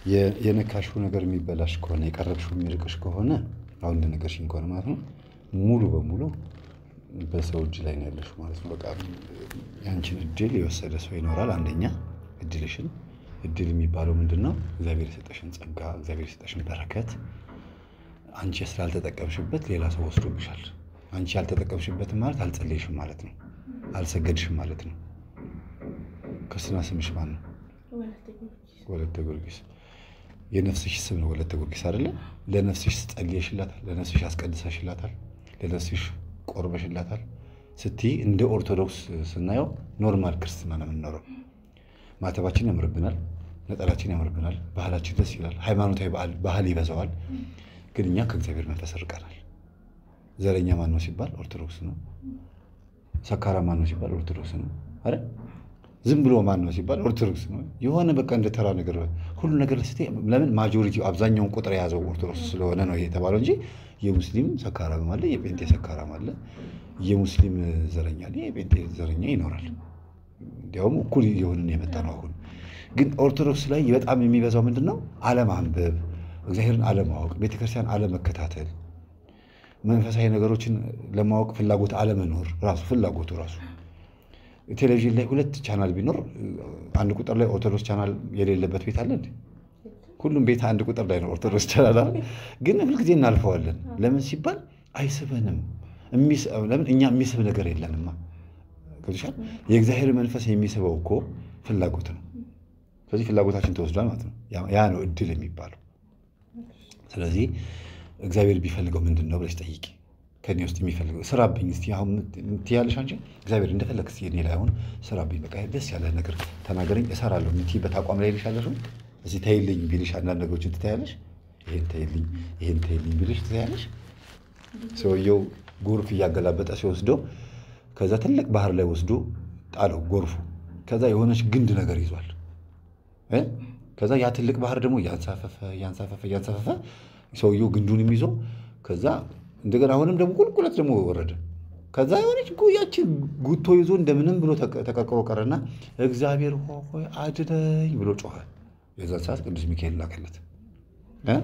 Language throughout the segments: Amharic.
የ- የነካሽው ነገር የሚበላሽ ከሆነ የቀረብሽው የሚርቅሽ ከሆነ አሁን እንደነገርሽኝ ከሆነ ማለት ነው ሙሉ በሙሉ በሰው እጅ ላይ ነው ያለሽው ማለት ነው። በቃ ያንቺን እድል የወሰደ ሰው ይኖራል። አንደኛ እድልሽን እድል የሚባለው ምንድን ነው? እግዚአብሔር የሰጠሽን ጸጋ፣ እግዚአብሔር የሰጠሽን በረከት አንቺ ስላልተጠቀምሽበት ሌላ ሰው ወስዶብሻል። አንቺ ያልተጠቀምሽበትም ማለት አልጸለይሽም ማለት ነው፣ አልሰገድሽም ማለት ነው። ክርስትና ስምሽ ማን ነው? ወለተ ጊዮርጊስ። የነፍስሽ ስም ነው ወለተ ጊዮርጊስ አይደለ? ለነፍስሽ ጸልየሽላታል፣ ለነፍስሽ አስቀድሰሽላታል፣ ለነፍስሽ ቆርበሽላታል። ስትይ እንደ ኦርቶዶክስ ስናየው ኖርማል ክርስትና ነው የምንኖረው። ማተባችን ያምርብናል፣ ነጠላችን ያምርብናል፣ ባህላችን ደስ ይላል፣ ሃይማኖታዊ በዓል- ባህል ይበዛዋል። ግን እኛ ከእግዚአብሔር መንፈስ ርቀናል። ዘረኛ ማን ነው ሲባል ኦርቶዶክስ ነው። ሰካራ ማን ነው ሲባል ኦርቶዶክስ ነው። አረ ዝም ብሎ ማን ነው ሲባል ኦርቶዶክስ ነው። የሆነ በቃ እንደ ተራ ነገር ሁሉ ነገር ስትይ ለምን ማጆሪቲው አብዛኛውን ቁጥር የያዘው ኦርቶዶክስ ስለሆነ ነው ይሄ የተባለው እንጂ የሙስሊም ሰካራም አለ፣ የጴንጤ ሰካራም አለ፣ የሙስሊም ዘረኛ አለ፣ የጴንጤ ዘረኛ ይኖራል። እንዲያውም እኩል የሆንን የመጣ ነው። አሁን ግን ኦርቶዶክስ ላይ በጣም የሚበዛው ምንድን ነው? አለማንበብ፣ እግዚአብሔርን አለማወቅ፣ ቤተክርስቲያን አለመከታተል፣ መንፈሳዊ ነገሮችን ለማወቅ ፍላጎት አለመኖር ራሱ ፍላጎቱ ራሱ ቴሌቪዥን ላይ ሁለት ቻናል ቢኖር አንድ ቁጥር ላይ ኦርቶዶክስ ቻናል የሌለበት ቤት አለ እንዴ? ሁሉም ቤት አንድ ቁጥር ላይ ነው ኦርቶዶክስ ቻናል አለ። ግን ሁልጊዜ እናልፈዋለን። ለምን ሲባል አይስበንም። የሚስ- ለምን እኛ የሚስብ ነገር የለንማ። ገብቶሻል? የእግዚአብሔር መንፈስ የሚስበው እኮ ፍላጎት ነው። ስለዚህ ፍላጎታችን ተወስዷል ማለት ነው። ያ- ያ ነው እድል የሚባለው። ስለዚህ እግዚአብሔር ቢፈልገው ምንድን ነው ብለሽ ጠይቂ። ከኔ ውስጥ የሚፈልገው ስራብኝ እስቲ አሁን ትያለሽ አንቺ እግዚአብሔር እንደፈለግ እስቲ እኔ ላይ አሁን ስራብኝ፣ በቃ ደስ ያለ ነገር ተናገረኝ እሰራለሁ የምትይበት አቋም ላይ ልሻለሽ ወይ እስቲ ተይልኝ ቢልሽ አንዳንድ ነገሮችን ትታያለሽ። ይሄን ተይልኝ ይሄን ተይልኝ ቢልሽ ትታያለሽ። ሰውየው ጎርፍ እያገላበጠ ሲወስደው ከዛ ትልቅ ባህር ላይ ወስዶ ጣለው ጎርፉ። ከዛ የሆነች ግንድ ነገር ይዟል እ? ከዛ ያ ትልቅ ባህር ደግሞ እያንሳፈፈ እያንሳፈፈ እያንሳፈፈ ሰውየው ግንዱንም ይዞ ከዛ እንደገና አሁንም ደግሞ ቁልቁለት ደግሞ ወረደ። ከዛ የሆነች ያችን ጉቶ ይዞ እንደምንም ብሎ ተቀ- ተቀርቅሮ ቀረና እግዚአብሔር ሆይ አድነኝ ብሎ ጮኸ። የዛን ሰዓት ቅዱስ ሚካኤል ላከለት እ?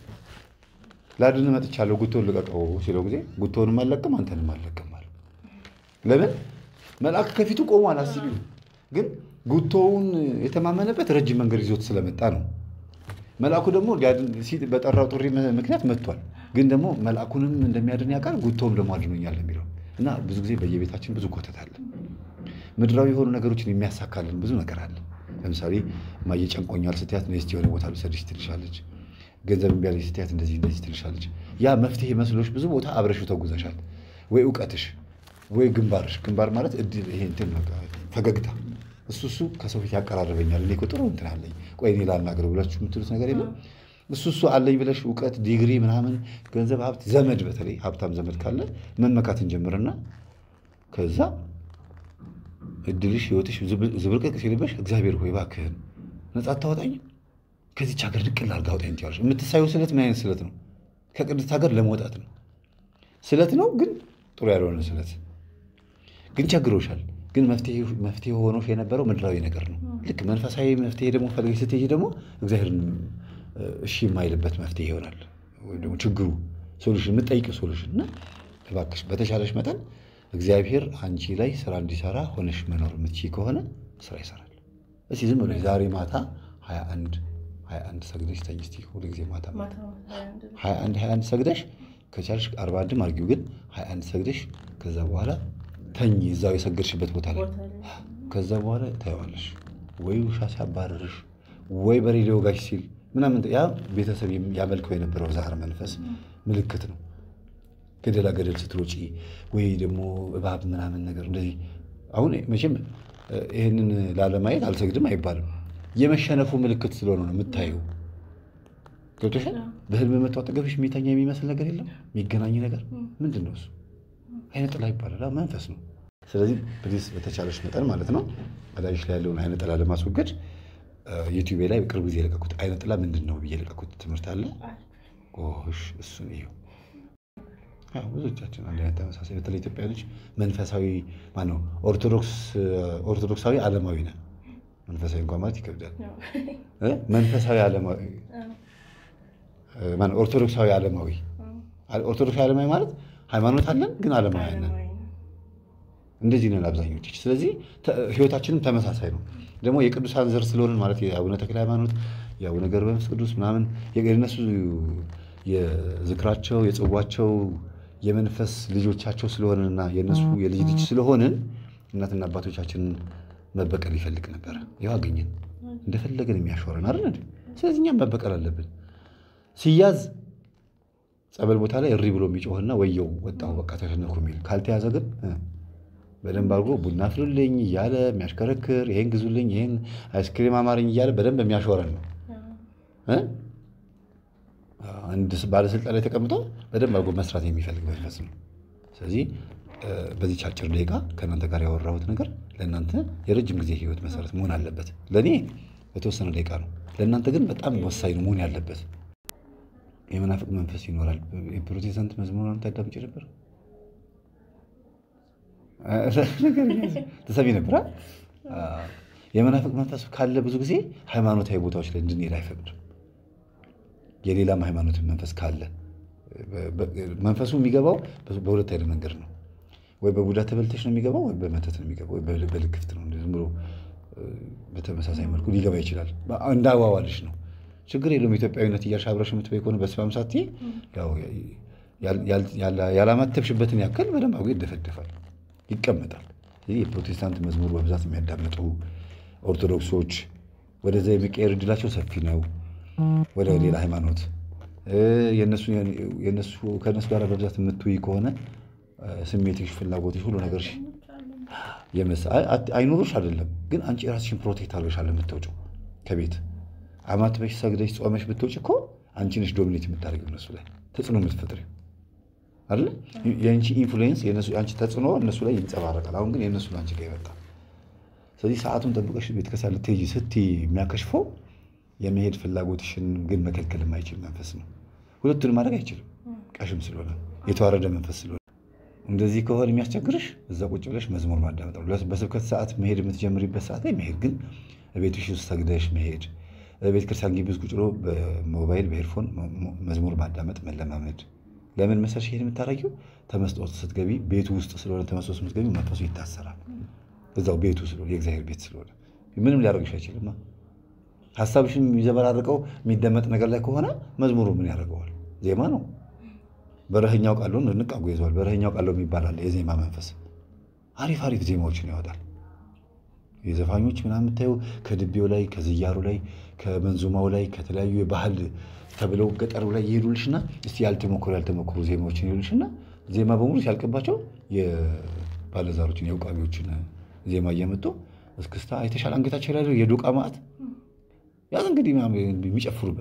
ላድን መጥቻለሁ ጉቶን ልቀቀው ሲለው ጊዜ ጉቶንም አልለቅም አንተንም አልለቅም አለ። ለምን መልአክ ከፊቱ ቆሟል። አስቢ። ግን ጉቶውን የተማመነበት ረጅም መንገድ ይዞት ስለመጣ ነው። መልአኩ ደግሞ ሊያድን ሲል በጠራው ጥሪ ምክንያት መጥቷል። ግን ደግሞ መልአኩንም እንደሚያድን ያውቃል፣ ጉቶውም ደግሞ አድኖኛል የሚለው እና ብዙ ጊዜ በየቤታችን ብዙ ኮተት አለ። ምድራዊ የሆኑ ነገሮችን የሚያሳካልን ብዙ ነገር አለ። ለምሳሌ እማዬ ጨንቆኛል ስትያት ነይ እስቲ የሆነ ቦታ ልውሰድሽ ትልሻለች። ገንዘብ እምቢ አለኝ ስትያት እንደዚህ እንደዚህ ትልሻለች። ያ መፍትሄ መስሎሽ ብዙ ቦታ አብረሽው ተጉዘሻል። ወይ እውቀትሽ ወይ ግንባርሽ ግንባር ማለት እድል ይሄ እንትን በቃ ፈገግታ እሱ እሱ ከሰው ፊት ያቀራርበኛል። እኔ እኮ ጥሩ እንትን አለኝ፣ ቆይ እኔ ላናግረው ብላችሁ የምትሉት ነገር የለም። እሱ እሱ አለኝ ብለሽ እውቀት፣ ዲግሪ ምናምን፣ ገንዘብ፣ ሀብት፣ ዘመድ በተለይ ሀብታም ዘመድ ካለ መመካት እንጀምርና ከዛ እድልሽ ህይወትሽ ዝብርቅቅ ሲልበሽ እግዚአብሔር ሆይ እባክህን ነጻ አታወጣኝ ከዚች ሀገር ንቅል አድርገህ አውጣኝ ትያለሽ። የምትሳየው ስለት ምን አይነት ስለት ነው? ከቅድስት ሀገር ለመውጣት ነው። ስለት ነው ግን ጥሩ ያልሆነ ስለት ግን ቸግሮሻል። ግን መፍትሄ ሆኖሽ የነበረው ምድራዊ ነገር ነው። ልክ መንፈሳዊ መፍትሄ ደግሞ ፈልገሽ ስትሄጂ ደግሞ እግዚአብሔርን እሺ የማይልበት መፍትሄ ይሆናል። ወይም ደግሞ ችግሩ ሶሉሽን የምጠይቂው ሶሉሽን እና እባክሽ በተሻለሽ መጠን እግዚአብሔር አንቺ ላይ ስራ እንዲሰራ ሆነሽ መኖር የምትችይ ከሆነ ስራ ይሰራል። እስኪ ዝም ብለሽ ዛሬ ማታ ሀያ አንድ ሀያ አንድ ሰግደሽ ተኝ እስኪ ሁሉ ጊዜ ማታ ሀያ አንድ ሀያ አንድ ሰግደሽ ከቻልሽ አርባ አንድም አድርጊው ግን ሀያ አንድ ሰግደሽ ከዛ በኋላ ተኝ እዛው የሰገድሽበት ቦታ ላይ ከዛ በኋላ ታየዋለሽ ወይ ውሻ ሲያባረርሽ ወይ በሬዲዮ ጋሽ ሲል ምናምን ያ ቤተሰብ ያመልከው የነበረው ዛር መንፈስ ምልክት ነው። ገደላ ገደል ስትሮጪ ወይ ደግሞ እባብ ምናምን ነገር እንደዚህ አሁን መቼም ይህንን ላለማየት አልሰግድም አይባልም። የመሸነፉ ምልክት ስለሆነ ነው የምታየው። ገብቶሻል። በህልም መጥቶ አጠገብሽ የሚተኛ የሚመስል ነገር የለም። የሚገናኝ ነገር ምንድን ነው እሱ? አይነ ጥላ ይባላል። መንፈስ ነው። ስለዚህ ፕሊዝ በተቻለሽ መጠን ማለት ነው በላይሽ ላይ ያለውን አይነ ጥላ ለማስወገድ ዩቲዩብ ላይ በቅርብ ጊዜ የለቀኩት አይነ ጥላ ምንድን ነው ብዬ የለቀኩት ትምህርት አለ። ጎሽ እሱን እዩ። ብዙዎቻችን አንድ አይነት ተመሳሳይ በተለይ ኢትዮጵያኖች መንፈሳዊ ማነው ኦርቶዶክሳዊ ዓለማዊ ነን። መንፈሳዊ እንኳን ማለት ይከብዳል። እ? መንፈሳዊ ዓለማዊ ማነው? ኦርቶዶክሳዊ ዓለማዊ ኦርቶዶክሳዊ ዓለማዊ ማለት ሃይማኖት አለን ግን ዓለማዊ ነን። እንደዚህ ነን አብዛኞች። ስለዚህ ተ- ህይወታችንም ተመሳሳይ ነው። ደግሞ የቅዱሳን ዘር ስለሆንን ማለት የአቡነ ተክለ ሃይማኖት፣ የአቡነ ገብረ መንፈስ ቅዱስ ምናምን የእነሱ የዝክራቸው የጽዋቸው የመንፈስ ልጆቻቸው ስለሆንንና የእነሱ የልጅ ልጅ ስለሆንን እናትና አባቶቻችንን መበቀል ይፈልግ ነበረ። ይኸው አገኘን። እንደፈለገን የሚያሾረን አይደል እንዴ? ስለዚህ እኛም መበቀል አለብን። ሲያዝ ጸበል ቦታ ላይ እሪ ብሎ የሚጮህና ወየው ወጣሁ በቃ ተሸነኩ የሚል ካልተያዘ ግን እ፣ በደንብ አድርጎ ቡና ፍሉልኝ እያለ የሚያሽከረክር ይሄን ግዙልኝ ይሄን አይስክሪም አማረኝ እያለ በደንብ የሚያሾረን ነው እ? አንድ ባለስልጣን ላይ ተቀምጦ በደንብ አድርጎ መስራት የሚፈልግ መንፈስ ነው። ስለዚህ እ፣ በዚች አጭር ደቂቃ ከእናንተ ጋር ያወራሁት ነገር ለእናንተ የረጅም ጊዜ ህይወት መሰረት መሆን አለበት። ለእኔ በተወሰነ ደቂቃ ነው፣ ለእናንተ ግን በጣም ወሳኝ ነው መሆን ያለበት። የመናፍቅ መንፈስ ይኖራል። የፕሮቴስታንት መዝሙር ታዳምጪ ነበር? ተሰሚ ነበር። የመናፍቅ መንፈስ ካለ ብዙ ጊዜ ሃይማኖታዊ ቦታዎች ላይ እንድንሄድ አይፈቅድም። የሌላም ሃይማኖት መንፈስ ካለ መንፈሱ የሚገባው በሁለት አይነት መንገድ ነው። ወይ በቡዳ ተበልተሽ ነው የሚገባው፣ ወይ በመተት ነው የሚገባው፣ ወይ በልክፍት ነው። ዝም ብሎ በተመሳሳይ መልኩ ሊገባ ይችላል። እንዳዋዋልሽ ነው። ችግር የለውም። ኢትዮጵያዊነት እያልሽ አብረሽ የምትበይ ከሆነ በስማም ሳት ያላማተብሽበትን ያክል በደንብ አድርጎ ይደፈደፋል፣ ይቀመጣል። ይህ የፕሮቴስታንት መዝሙር በብዛት የሚያዳምጡ ኦርቶዶክሶች ወደዛ የሚቀየር እድላቸው ሰፊ ነው። ወደ ሌላ ሃይማኖት ከእነሱ ጋር በብዛት የምትውይ ከሆነ ስሜትሽ፣ ፍላጎትሽ፣ ሁሉ ነገርሽ አይኖርሽ አይደለም፣ ግን አንቺ ራስሽን ፕሮቴክት አድርገሻል የምትወጪው ከቤት አማትበሽ ሰግደሽ ጾመሽ ብትወጪ እኮ አንቺ ነሽ ዶሚኔት የምታደርጊው እነሱ ላይ ተጽዕኖ የምትፈጥሪው አይደለ? የአንቺ ኢንፍሉዌንስ የአንቺ ተጽዕኖ እነሱ ላይ ይንጸባረቃል። አሁን ግን የእነሱ አንቺ ጋር ይመጣል። ስለዚህ ሰዓቱን ጠብቀሽ ቤተክርስቲያን ልትሄጂ ስትይ የሚያከሽፈው የመሄድ ፍላጎትሽን ግን መከልከል የማይችል መንፈስ ነው። ሁለቱን ማድረግ አይችልም፣ ቀሽም ስለሆነ የተዋረደ መንፈስ ስለሆነ። እንደዚህ ከሆነ የሚያስቸግርሽ እዛ ቁጭ ብለሽ መዝሙር ማዳመጥ ነው። በስብከት ሰዓት መሄድ የምትጀምሪበት ሰዓት ላይ መሄድ ግን ቤትሽ ውስጥ ሰግደሽ መሄድ ቤተ ክርስቲያን ግቢ ውስጥ ቁጭ ብሎ በሞባይል በሄድፎን መዝሙር ማዳመጥ መለማመድ። ለምን መሰልሽ ይሄን የምታደርጊው? ተመስጦ ስትገቢ ቤቱ ውስጥ ስለሆነ ተመስጦ ስትገቢ መንፈሱ ይታሰራል። እዛው ቤቱ ስለሆነ የእግዚአብሔር ቤት ስለሆነ ምንም ሊያደርግሽ አይችልም። ሀሳብሽን የሚዘበራርቀው የሚደመጥ ነገር ላይ ከሆነ መዝሙሩ ምን ያደርገዋል? ዜማ ነው። በረኸኛው ቃሉን ንቃጎ ይዘዋል። በረኸኛው ቃሉ የሚባል አለ የዜማ መንፈስ አሪፍ አሪፍ ዜማዎችን ያወጣል። የዘፋኞች ምናምን የምታየው ከድቤው ላይ ከዝያሩ ላይ ከመንዙማው ላይ ከተለያዩ የባህል ተብለው ገጠሩ ላይ ይሄዱልሽና እስቲ ያልተሞከሩ ያልተሞከሩ ዜማዎችን ይሄዱልሽና ዜማ በሙሉ ሲያልቅባቸው የባለዛሮችን የውቃቢዎችን ዜማ እየመጡ እስክስታ አይተሻል። አንገታቸው ላይ የዶቃ ማዕት ያዝ እንግዲህ የሚጨፍሩበት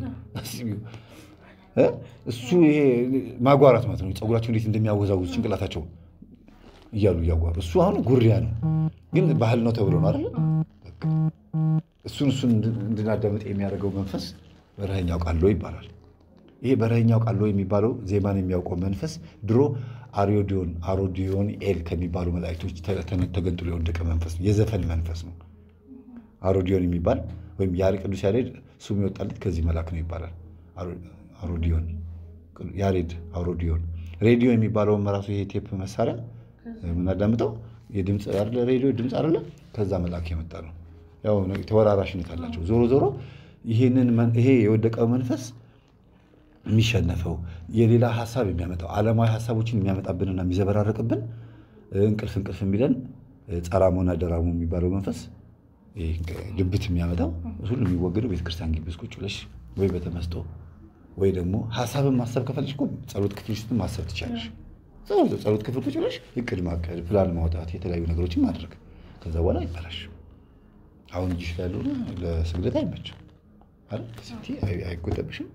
እሱ ይሄ ማጓራት ማለት ነው። ፀጉራቸው እንዴት እንደሚያወዛውዝ ጭንቅላታቸው እያሉ እያጓሩ እሱ አሁን ጉሪያ ነው፣ ግን ባህል ነው ተብሎ ነው አይደለ? እሱን እሱን እንድናዳምጥ የሚያደርገው መንፈስ በረኸኛው ቃሎ ይባላል። ይሄ በረኸኛው ቃሎ የሚባለው ዜማን የሚያውቀው መንፈስ ድሮ አሪዮዲዮን አሮዲዮን ኤል ከሚባሉ መላእክቶች ተገንጥሎ የወደቀ መንፈስ ነው። የዘፈን መንፈስ ነው። አሮዲዮን የሚባል ወይም ቅዱስ ያሬድ ስሙ የወጣለት ከዚህ መልአክ ነው ይባላል። አሮዲዮን ያሬድ አሮዲዮን። ሬዲዮ የሚባለውን ራሱ ይሄ ቴፕ መሳሪያ የምናዳምጠው የድምፅ አይደለ? ሬዲዮ ድምፅ አይደለ? ከዛ መልአክ የመጣ ነው። ያው ተወራራሽነት አላቸው። ዞሮ ዞሮ ይሄንን ይሄ የወደቀው መንፈስ የሚሸነፈው የሌላ ሀሳብ የሚያመጣው ዓለማዊ ሀሳቦችን የሚያመጣብንና የሚዘበራረቅብን እንቅልፍ እንቅልፍ የሚለን ጸራሞና ደራሞ የሚባለው መንፈስ ድብት የሚያመጣው ሁሉ የሚወገደው ቤተክርስቲያን ግቢ ውስጥ ቁጭ ብለሽ ወይ በተመስጦ ወይ ደግሞ ሀሳብን ማሰብ ከፈለሽ እኮ ጸሎት ክፍል ውስጥ ማሰብ ትቻለሽ። ጸሎት ክፍል ቁጭ ብለሽ እቅድ ማቀድ፣ ፕላን ማውጣት፣ የተለያዩ ነገሮችን ማድረግ ከዛ በኋላ ይባላሽ። አሁን እጅሽ ላይ ያለው ለስግደት አይመችም አይደል? አይጎጠብሽም።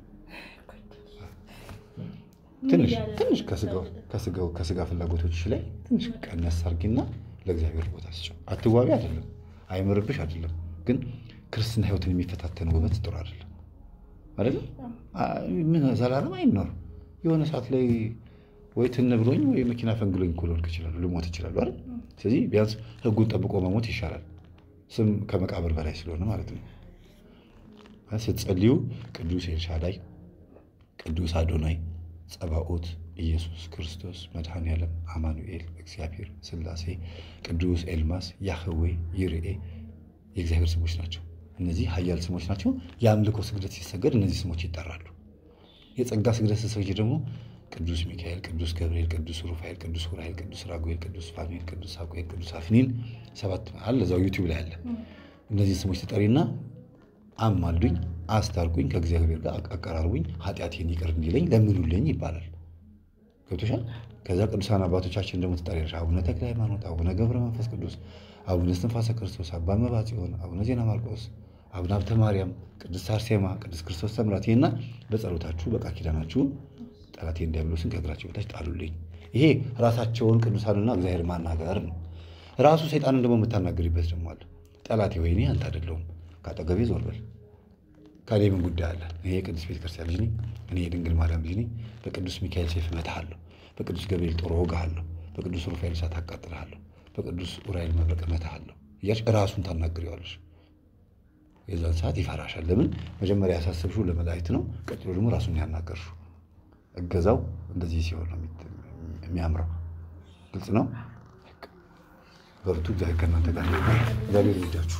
ትንሽ ትንሽ ከስጋው ከስጋ ፍላጎቶችሽ ላይ ትንሽ ቀነስ አድርጊና ለእግዚአብሔር ቦታ ስጭው። አትዋቢ አይደለም፣ አይምርብሽ አይደለም። ግን ክርስትና ሕይወትን የሚፈታተን ውበት ጥሩ አይደለም አይደለም። ምን ዘላለም አይኖርም። የሆነ ሰዓት ላይ ወይ ትን ብሎኝ ወይ መኪና ፈንግሎኝ እኮ ልወድቅ እችላለሁ፣ ልሞት እችላለሁ አይደል? ስለዚህ ቢያንስ ሕጉን ጠብቆ መሞት ይሻላል። ስም ከመቃብር በላይ ስለሆነ ማለት ነው። ስትጸልዩ ቅዱስ ኤልሻዳይ፣ ቅዱስ አዶናይ፣ ጸባኦት፣ ኢየሱስ ክርስቶስ፣ መድኃኔ ዓለም፣ አማኑኤል፣ እግዚአብሔር፣ ሥላሴ፣ ቅዱስ ኤልማስ፣ ያህዌ፣ ይርኤ የእግዚአብሔር ስሞች ናቸው። እነዚህ ኃያል ስሞች ናቸው። የአምልኮ ስግደት ሲሰገድ እነዚህ ስሞች ይጠራሉ። የጸጋ ስግደት ስትሰግጂ ደግሞ ቅዱስ ሚካኤል፣ ቅዱስ ገብርኤል፣ ቅዱስ ሩፋኤል፣ ቅዱስ ኡራኤል፣ ቅዱስ ራጉኤል፣ ቅዱስ ፋኑኤል፣ ቅዱስ ሳቁኤል፣ ቅዱስ አፍኒን ሰባት አለ እዛው ዩቲዩብ ላይ አለ። እነዚህ ስሞች ትጠሪና አማልዱኝ፣ አስታርቁኝ፣ ከእግዚአብሔር ጋር አቀራርቡኝ፣ ኃጢአቴን ይቅር እንዲለኝ ለምኑልኝ ይባላል። ገብቶሻል? ከዛ ቅዱሳን አባቶቻችን ደግሞ ትጠሪያለሽ። አቡነ ተክለ ሃይማኖት፣ አቡነ ገብረ መንፈስ ቅዱስ፣ አቡነ እስትንፋሰ ክርስቶስ፣ አባ መብዓ ጽዮን፣ አቡነ ዜና ማርቆስ፣ አቡነ ሀብተ ማርያም፣ ቅድስት አርሴማ፣ ቅዱስ ክርስቶስ ሰምራት ይሄና በጸሎታችሁ በቃል ኪዳናችሁ ጠላቴን ዲያብሎስን ከእግራቸው በታች ጣሉልኝ። ይሄ ራሳቸውን ቅዱሳንና እግዚአብሔር ማናገር ነው። ራሱ ሰይጣንን ደግሞ የምታናገሪበት ደግሞ አለ። ጠላቴ ወይኔ አንተ አይደለሁም ከአጠገቤ ዞር በል ከእኔ ምን ጉዳይ አለ? እኔ የቅዱስ ቤተክርስቲያን ልጅ ነኝ። እኔ የድንግል ማርያም ልጅ ነኝ። በቅዱስ ሚካኤል ሰይፍ እመታሃለሁ፣ በቅዱስ ገብርኤል ጦር እወጋሃለሁ፣ በቅዱስ ሩፋኤል እሳት አቃጥልሃለሁ፣ በቅዱስ ኡራኤል መብረቅ እመታሃለሁ እያልሽ ራሱን ታናግሪዋለሽ። የዛን ሰዓት ይፈራሻል። ለምን? መጀመሪያ ያሳሰብሽው ለመላእክት ነው። ቀጥሎ ደግሞ ራሱን ያናገርሽው። እገዛው እንደዚህ ሲሆን ነው የሚያምረው። ግልጽ ነው። በርቱ። እግዚአብሔር ከእናንተ ጋር እግዚአብሔር ይወዳችሁ።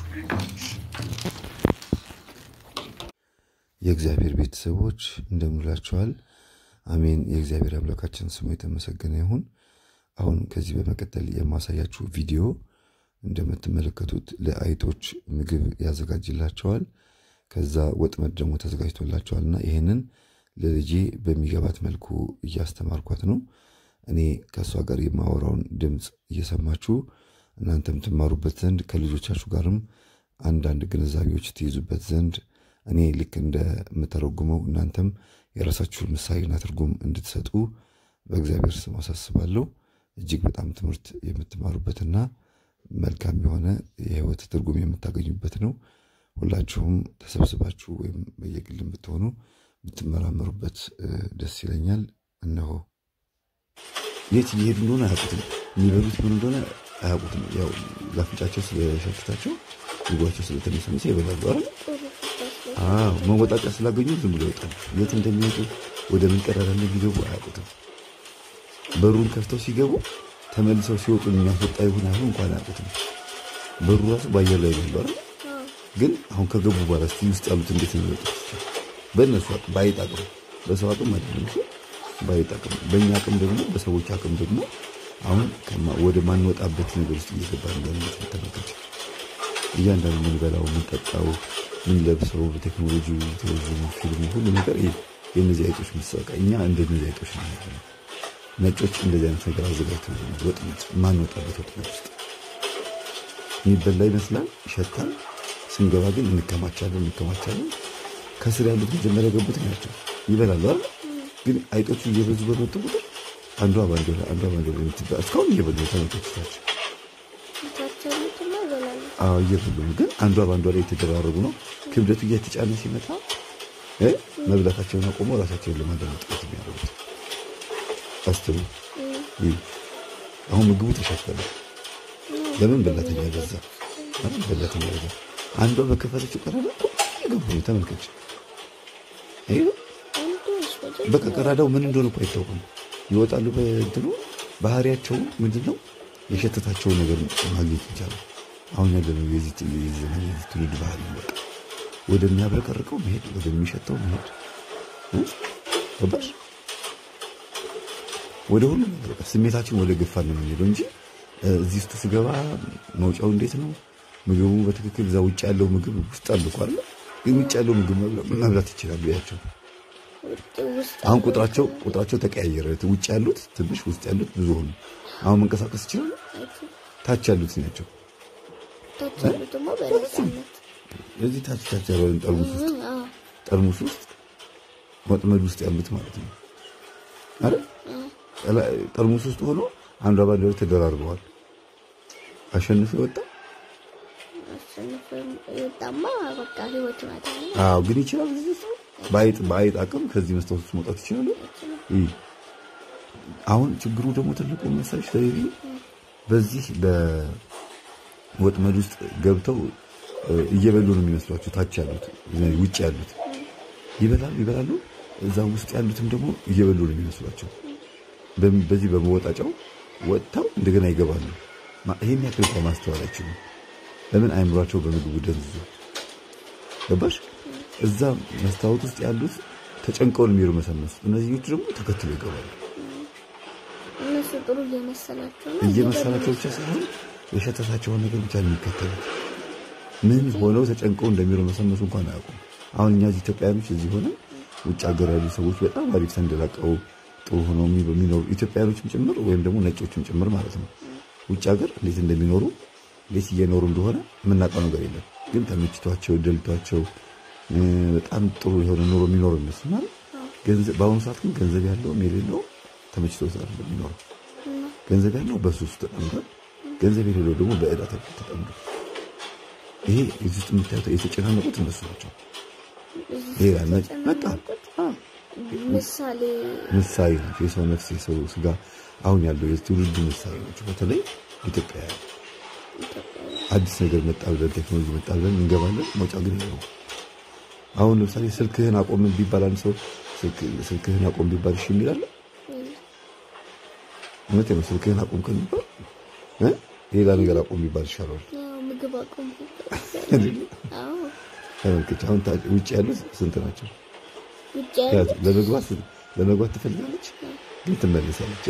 የእግዚአብሔር ቤተሰቦች እንደምላችኋል። አሜን። የእግዚአብሔር አምላካችን ስሙ የተመሰገነ ይሁን። አሁን ከዚህ በመቀጠል የማሳያችሁ ቪዲዮ እንደምትመለከቱት ለአይጦች ምግብ ያዘጋጅላቸዋል። ከዛ ወጥመድ ደግሞ ተዘጋጅቶላቸዋል እና ይህንን ለልጄ በሚገባት መልኩ እያስተማርኳት ነው። እኔ ከእሷ ጋር የማወራውን ድምፅ እየሰማችሁ እናንተም ትማሩበት ዘንድ ከልጆቻችሁ ጋርም አንዳንድ ግንዛቤዎች ትይዙበት ዘንድ እኔ ልክ እንደምተረጉመው እናንተም የራሳችሁን ምሳሌና ትርጉም እንድትሰጡ በእግዚአብሔር ስም አሳስባለሁ። እጅግ በጣም ትምህርት የምትማሩበትና መልካም የሆነ የሕይወት ትርጉም የምታገኙበት ነው። ሁላችሁም ተሰብስባችሁ ወይም በየግልም ብትሆኑ ብትመራመሩበት ደስ ይለኛል። እነሆ የት እየሄዱ እንደሆነ አያውቁትም። የሚበሉት ምን እንደሆነ አያውቁትም። ያው ለአፍንጫቸው ስለሸፍታቸው ምግባቸው ስለተነሰነሰ ይበላሉ አይደል? አዎ መወጣጫ ስላገኙ ዝም ብሎ ይወጣሉ። የት እንደሚወጡ ወደ ምን ቀዳዳ እንደሚገቡ አያውቁትም። በሩን ከፍተው ሲገቡ ተመልሰው ሲወጡ የሚያስወጣ ይሁን አይሁን እንኳን አያውቁትም። በሩ ራሱ በአየር ላይ ነው አይደል? ግን አሁን ከገቡ በኋላ እስቲ ውስጥ ያሉት እንዴት ነው የሚወጡት? በእነሱ አቅም በአይጥ አቅም በሰው አቅም አይደለም እሱ በአይጥ አቅም በእኛ አቅም ደግሞ በሰዎች አቅም ደግሞ አሁን ወደ ማንወጣበት ነገር ውስጥ እየገባ እንዳለ ተመልከች። እያንዳንዱ የምንበላው፣ የምንጠጣው፣ የምንለብሰው በቴክኖሎጂ ቴሌቪዥን፣ ፊልሙ ሁሉ ነገር የእነዚህ አይጦች ምሳቃ እኛ እንደነዚህ አይጦች ነው ያለ ነጮች እንደዚህ አይነት ነገር አዘጋጅተው ወጥመድ ማንወጣበት ወጥመድ ውስጥ የሚበላ ይመስላል፣ ይሸታል። ስንገባ ግን እንከማቻለን እንከማቻለን። ከስር ያሉት መጀመሪያ የገቡት ናቸው ይበላሉ አይደል? ግን አይጦቹ እየበዙ በመጡ ቁጥር አንዷ ባንዶ ላይ አንዷ ባንዶ ላይ የምትባል እስካሁን እየበሉ ተመልከቶቻቸው። አዎ እየበሉ ነው፣ ግን አንዷ ባንዷ ላይ የተደራረቡ ነው። ክብደቱ እየተጫነ ሲመጣ መብላታቸውን አቆመው ራሳቸውን ለማዳመጥ ጥረት የሚያደርጉት አስተው አሁን ምግቡ ተሻፈለ። ለምን በላተኛ በዛ? በላተኛ በዛ። አንዷ በከፈተችው ቀዳዳ እየገቡ ነው። ተመልከች። በቃ ቀዳዳው ምን እንደሆነ እኮ አይታወቅም። ይወጣሉ። በእንትኑ ባህሪያቸው ምንድን ነው? የሸተታቸውን ነገር ማግኘት ይቻላል። አሁን ያለነው የዚህ ትውልድ ባህሪ በቃ ወደሚያብረቀርቀው መሄድ፣ ወደሚሸተው መሄድ ገባሽ? ወደ ሁሉ ነገር በቃ ስሜታችን ወደ ገፋ ነው የምንሄደው እንጂ እዚህ ውስጥ ስገባ መውጫው እንዴት ነው? ምግቡ በትክክል እዛ ውጭ ያለው ምግብ ውስጥ አለ እኮ አይደል? ግን ውጭ ያለው ምግብ መብላት ይችላሉ። ያቸው አሁን ቁጥራቸው ቁጥራቸው ተቀያየረ። ውጭ ያሉት ትንሽ፣ ውስጥ ያሉት ብዙ ሆኑ። አሁን መንቀሳቀስ ይችላሉ። ታች ያሉት ናቸው። እዚህ ታች ታች ያለው ጠርሙስ ውስጥ ጠርሙስ ውስጥ ወጥመድ ውስጥ ያሉት ማለት ነው አይደል? ጠርሙስ ውስጥ ሆኖ አንዷ ባንዲራ ተደራርበዋል። አሸንፎ የወጣ አዎ፣ ግን ይችላል። በአይጥ በአይጥ አቅም ከዚህ መስታወት ውስጥ መውጣት ይችላሉ። አሁን ችግሩ ደግሞ ትልቁ መሳሽ ለቤቢ በዚህ ወጥመድ ውስጥ ገብተው እየበሉ ነው የሚመስሏቸው። ታች ያሉት ውጭ ያሉት ይበላሉ ይበላሉ። እዛ ውስጥ ያሉትም ደግሞ እየበሉ ነው የሚመስሏቸው። በዚህ በመወጣጫው ወጥተው እንደገና ይገባሉ። ይህን ያክል እንኳ ማስተዋል አይችሉም። ለምን አይምሯቸው በምግቡ ደንዝዞ ገባሽ? እዛ መስታወት ውስጥ ያሉት ተጨንቀው ነው የሚርመሰመሱት። እነዚህኞቹ ደግሞ ተከትለው ይገባሉ። እነሱ ጥሩ እየመሰላቸው ነው እየመሰላቸው ብቻ ሳይሆን የሸተታቸውን ነገር ብቻ ነው የሚከተሉት። ምን ሆነው ተጨንቀው እንደሚርመሰመሱ እንኳን አያውቁም። አሁን እኛ ኢትዮጵያኖች እዚህ ሆነ ውጭ ሀገር ያሉ ሰዎች በጣም አሪፍ ተንደላቀው ጥሩ ሆነው የሚኖሩ ኢትዮጵያኖችም ጭምር ወይም ደግሞ ነጮችም ጭምር ማለት ነው። ውጭ ሀገር እንዴት እንደሚኖሩ እንዴት እየኖሩ እንደሆነ የምናውቀው ነገር የለም። ግን ተመችቷቸው ደልቷቸው በጣም ጥሩ የሆነ ኑሮ የሚኖሩ ይመስላል። በአሁኑ ሰዓት ግን ገንዘብ ያለውም የሌለው ተመችቶ የሚኖረው ገንዘብ ያለው በሱስ ተጠምዷል። ገንዘብ የሌለው ደግሞ በዕዳ ተጠምዷል። ይሄ እዚህ ውስጥ የምታዩት የተጨናነቁት እነሱ ናቸው። በቃ ምሳሌ ምሳሌ ናቸው። የሰው ነፍስ የሰው ስጋ አሁን ያለው የትውልዱ ምሳሌ ናቸው። በተለይ ኢትዮጵያ አዲስ ነገር መጣ ብለን ቴክኖሎጂ መጣ ብለን እንገባለን። መውጫ ግን ነው። አሁን ለምሳሌ ስልክህን አቆም ቢባል አንድ ሰው ስልክህን አቆም ቢባል እሺ የሚላለ እውነት ነው። ስልክህን አቆም ከሚባል ሌላ ነገር አቆም ቢባል ይሻላል። ምግብ አቆም ተመልከች። አሁን ውጭ ያሉት ስንት ናቸው? ውጭ ለመግባት ለመግባት ትፈልጋለች፣ ግን ትመልሳለች።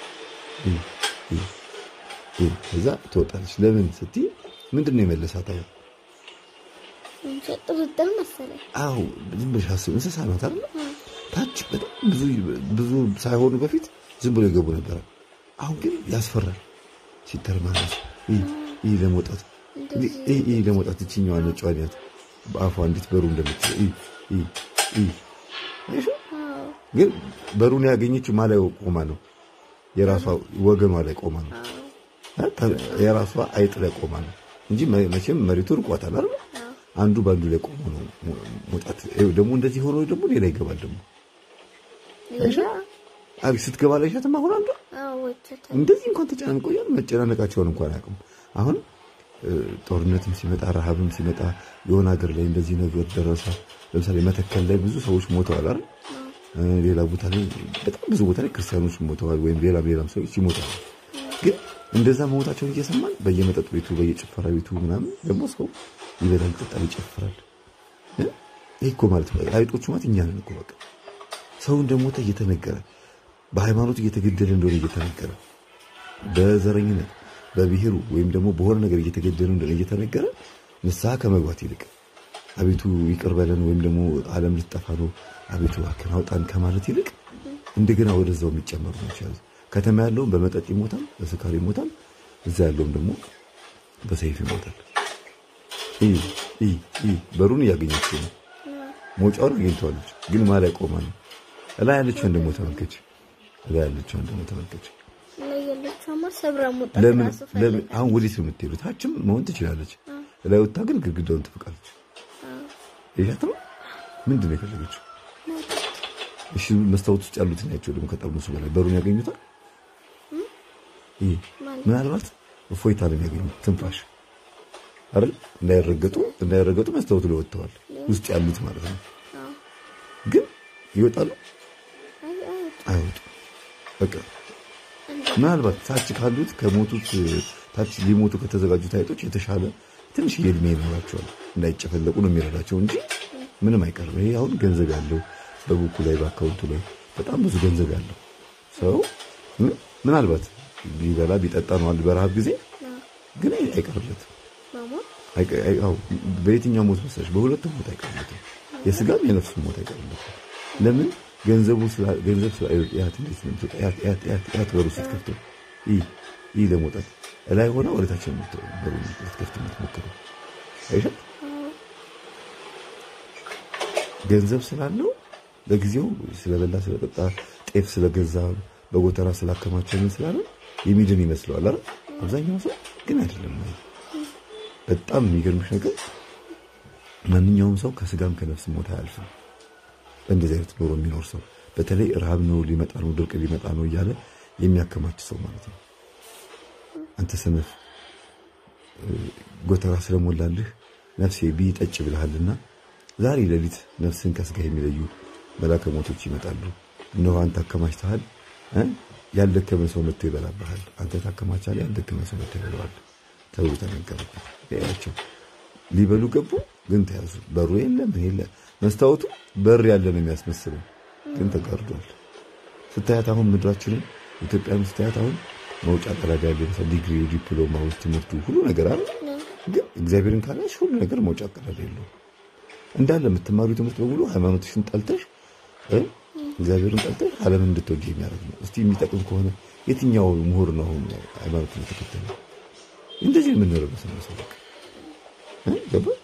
እዛ ትወጣለች። ለምን ስትይ ምንድን ነው የመለሳት? አሁን ጥርጥር መሰለኝ። አዎ ዝም ብለሽ አስብ። እንስሳ ናት አይደል? ታች በጣም ብዙ ብዙ ሳይሆኑ በፊት ዝም ብሎ የገቡ ነበረ። አሁን ግን ያስፈራል ሲተርማለች። ይህ ለመውጣት ይህ ለመውጣት እችኛዋ ነጯን ያት በአፏ እንዴት በሩ እንደምትችል ግን በሩን ያገኘችው ማ ላይ ቆማ ነው? የራሷ ወገኗ ላይ ቆማ ነው። የራሷ አይጥ ላይ ቆማ ነው እንጂ መቼም መሬቱ ርቋታል አይደል? አንዱ በአንዱ ላይ ቆሞ ነው መውጣት። ደግሞ እንደዚህ ሆኖ ደግሞ ሌላ ይገባል። ደግሞ ስትገባ ላይ ሻትም አሁን አንዱ እንደዚህ እንኳን ተጨናንቆ እያሉ መጨናነቃቸውን እንኳን አያውቅም። አሁን ጦርነትም ሲመጣ ረሃብም ሲመጣ የሆነ ሀገር ላይ እንደዚህ ነገር ደረሰ። ለምሳሌ መተከል ላይ ብዙ ሰዎች ሞተዋል አይደል? ሌላ ቦታ ላይ በጣም ብዙ ቦታ ላይ ክርስቲያኖች ሞተዋል፣ ወይም ሌላም ሌላም ሰዎች ይሞታሉ። ግን እንደዛ መሞታቸውን እየሰማን በየመጠጥ ቤቱ በየጭፈራ ቤቱ ምናምን ደግሞ ሰው ይበላል፣ ይጠጣል፣ ይጨፍራል። ይህ እኮ ማለት አይጦቹ ማለት እኛ ነን እኮ በቃ ሰው እንደሞተ እየተነገረ በሃይማኖት እየተገደለ እንደሆነ እየተነገረ በዘረኝነት በብሔሩ ወይም ደግሞ በሆነ ነገር እየተገደሉ እንደሆነ እየተነገረ ንስሐ ከመግባት ይልቅ አቤቱ ይቅር በለን ወይም ደግሞ ዓለም ልትጠፋ ነው አቤቱ እባክህን አውጣን ከማለት ይልቅ እንደገና ወደዛው የሚጨመሩ ናቸው። ከተማ ያለውም በመጠጥ ይሞታል፣ በስካር ይሞታል። እዛ ያለውም ደግሞ በሰይፍ ይሞታል። በሩን እያገኘችው ነው፣ መውጫውን አግኝተዋለች። ግን ማ ላይ ቆማ ነው? እላይ ያለችውን ደግሞ ተመልከች፣ እላይ ያለችውን ደግሞ ተመልከች። ለምን አሁን ወዴት ነው የምትሄዱ? ታችም መሆን ትችላለች። ላይ ወታ ግን ግድግዳውን ትፍቃለች። ይሻት ነው ምንድን ነው የፈለገችው? እሺ መስታወት ውስጥ ያሉት ናቸው ደግሞ ከጠርሙሱ በላይ በሩን ያገኙታል። ምናልባት እፎይታ ነው የሚያገኙት፣ ትንፋሽ አይደል? እንዳይረገጡ እንዳይረገጡ መስታወቱ ላይ ወጥተዋል፣ ውስጥ ያሉት ማለት ነው። ግን ይወጣሉ አይወጡ በቃ ምናልባት ታች ካሉት ከሞቱት ታች ሊሞቱ ከተዘጋጁት አይጦች የተሻለ ትንሽ የእድሜ ይኖራቸዋል። እንዳይጨፈለቁ ነው የሚረዳቸው እንጂ ምንም አይቀርም። ይሄ አሁን ገንዘብ ያለው በቡኩ ላይ በአካውንቱ ላይ በጣም ብዙ ገንዘብ ያለው ሰው ምናልባት ቢበላ ቢጠጣ ነው አንድ በረሃብ ጊዜ ግን አይቀርለትም። በየትኛው ሞት መሰለሽ? በሁለቱም ሞት አይቀርለትም። የስጋም የነፍሱም ሞት አይቀርለትም። ለምን ገንዘቡ ገንዘብ ያት በሩ ስትከፍተው ይህ ለመውጣት ላይ ሆነ ወደታችን በሩ ልትከፍት የምትሞክረው አይሻል ገንዘብ ስላለው ለጊዜው ስለበላ ስለጠጣ ጤፍ ስለገዛ በጎተራ ስላከማቸው ምን ስላለ የሚድን ይመስለዋል አይደል? አብዛኛው ሰው ግን አይደለም። በጣም የሚገርምሽ ነገር ማንኛውም ሰው ከስጋም ከነፍስ ሞት አያልፍም። በእንደዚህ አይነት ኖሮ የሚኖር ሰው በተለይ ረሃብ ነው ሊመጣ ነው ድርቅ ሊመጣ ነው እያለ የሚያከማች ሰው ማለት ነው። አንተ ሰነፍ ጎተራ ስለሞላልህ ነፍሴ ብይ ጠጭ ብልሃልና ዛሬ ሌሊት ነፍስን ከስጋ የሚለዩ መላከ ሞቶች ይመጣሉ። እነሆ አንተ አከማችተሃል፣ ያልደከመ ሰው መጥቶ ይበላብሃል። አንተ ታከማቻለህ፣ ያልደከመ ሰው መጥቶ ይበላዋል ተብሎ ተነገረበት። ያቸው ሊበሉ ገቡ፣ ግን ተያዙ። በሩ የለ ምን የለ። መስታወቱ በር ያለ ነው የሚያስመስለው፣ ግን ተጋርዷል። ስታያት አሁን ምድራችንን ኢትዮጵያን ስታያት አሁን መውጫ ቀዳዳ ያለ ይመስላል። ዲግሪ፣ ዲፕሎማ ውስጥ ትምህርቱ ሁሉ ነገር አለ፣ ግን እግዚአብሔርን ካላሽ ሁሉ ነገር መውጫ ቀዳዳ የለውም። እንዳለ የምትማሪው ትምህርት በሙሉ ሃይማኖትሽን ጠልተሽ እግዚአብሔርን ጠልተሽ ዓለምን እንድትወጂ የሚያደርግ ነው። እስቲ የሚጠቅም ከሆነ የትኛው ምሁር ነው አሁን ሃይማኖትን የተከተለ? እንደዚህ የምንረበስ ነው ሰው ገባ